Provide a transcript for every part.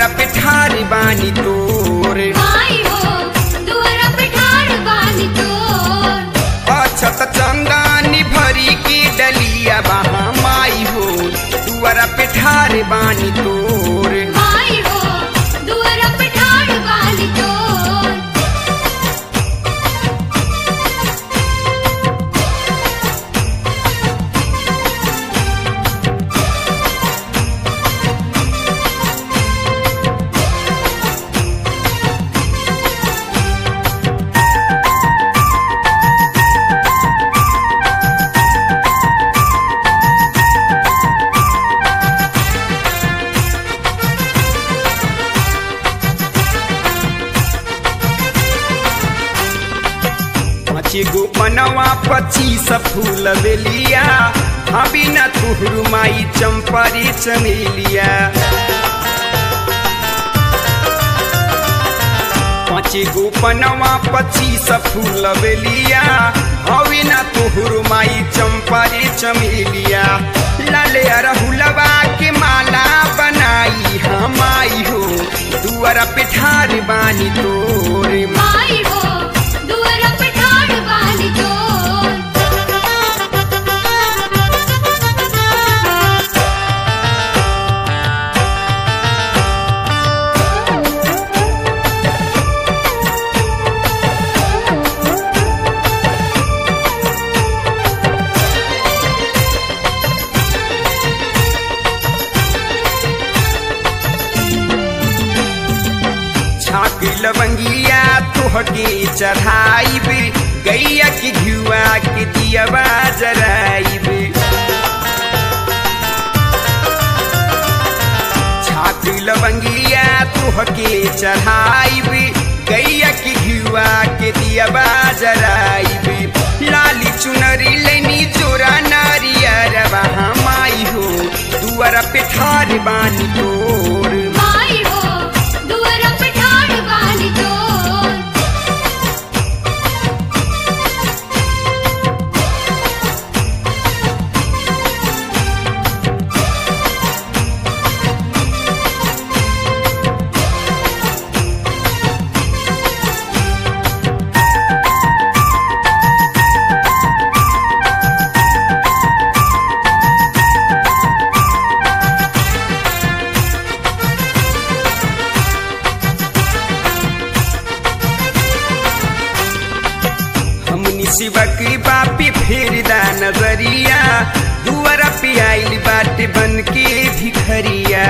दुआरा पे ठारी बानी तोर माई हो दुआरा पे ठाड़ बानी तोर अछत चंदानी भरी की डलिया बहा माई हो दुआरा पे ठारी बानी तोर माई हो दुआरा पे ठाड़ बानी तोर पाँच गो मनवा पच्चीस फूल बेलिया अभी न तुहरु माई चंपरी चमेलिया पाँच गो पनवा पच्चीस फूल बेलिया अभी न तुहरु माई चंपरी चमेलिया लाले अरहुलवा के माला बनाई हम आई हो दुआरा पे ठार बानी तोरे माई हो दुआरा पे ठाड़ बानी तोर छाक लवंगिया तोहके चढ़ाइब गैया के घुआ के दियवा जराइब छाक लवंगिया तोहके चढ़ाइब गैया के घुआ के दियवा जराइब लाली चुनरी लेनी जोरा नारियर वहाँ माई हो दुआरा पे ठार बानी तोर माई हो दुआरा पे ठाड़ बानी तोर हमनी शिवक बापी फेरदा नजरिया दुआरा पे आइल बाटे बन के भिखरिया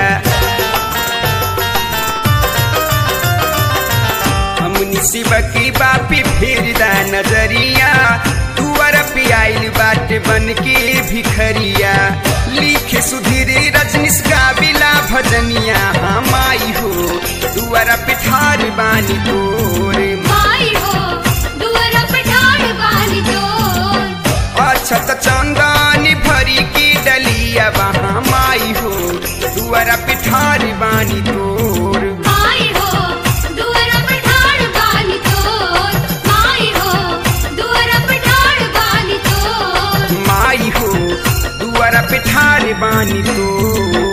हमनी शिवक बापी फेरदा नजरिया दुआरा पे आइल बाटे बन के भिखरिया लिखे सुधीर रजनीश गाविला भजनिया हम आई हो दुआरा पे ठार बानी तोरे माई हो दुआरा पे ठाड़ बानी तोर अछत चंदानी भरी की डलिया वहाँ माई हो दुआरा पिठारी बानी तोर माई हो दुआरा पे ठाड़ बानी तोर माई हो दुआरा पे ठाड़ बानी तोर माई हो दुआरा पिठारी बानी तोर